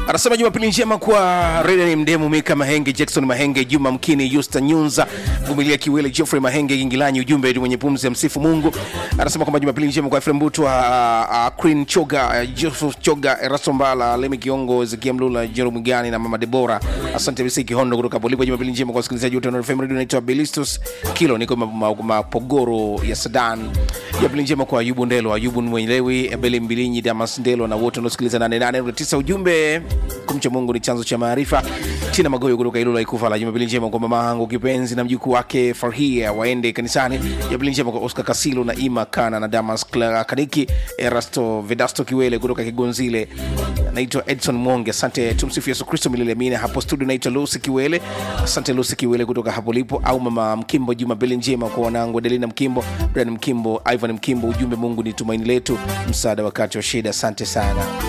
anasema jumapili njema kwa Reden Mdemu, Mika Mahenge, Jackson Mahenge, Juma Mkini, Yusta Nyunza, Vumilia Kiwele, Geoffrey Mahenge, Gingilanyi, ujumbe ni mwenye pumzi ya msifu Mungu. Anasema kwamba jumapili njema kwa Efrem Butwa, uh, uh, Queen Choga, uh, Joseph Choga, Erasto Mbala, Lemi Kiongo, Ezekia Mlula, Jerome Gani na Mama Debora. Asante Bisi Kihondo kutoka Polipo. Jumapili njema kwa wasikilizaji wote wa FM Radio. Naitwa Belistus Kilo, niko mapogoro ma, ma ya Sadan. Jumapili njema kwa Ayubu Ndelo, Ayubu Mwelewi, Ebele Mbilinyi, Damas Ndelo na wote wanaosikiliza 88.9. Ujumbe kumcha Mungu ni chanzo cha maarifa. Tina Magoyo kutoka Ilula Ikufa la Jumapili njema kwa mama yangu kipenzi na mjukuu wake Farhia waende kanisani. Jumapili njema kwa Oscar Kasilo na Ima Kana na Damas Clara Kaniki, Erasto Vedasto Kiwele kutoka Kigonzile. Naitwa Edson Mwonge. Asante, tumsifu Yesu Kristo milele amina. Hapo studio naitwa Lucy Kiwele. Asante Lucy Kiwele kutoka hapo lipo, au mama Mkimbo. Jumapili njema kwa wanangu Adelina Mkimbo, Brian Mkimbo, Ivan Mkimbo. Ujumbe, Mungu ni tumaini letu, msaada wakati wa shida. Asante sana.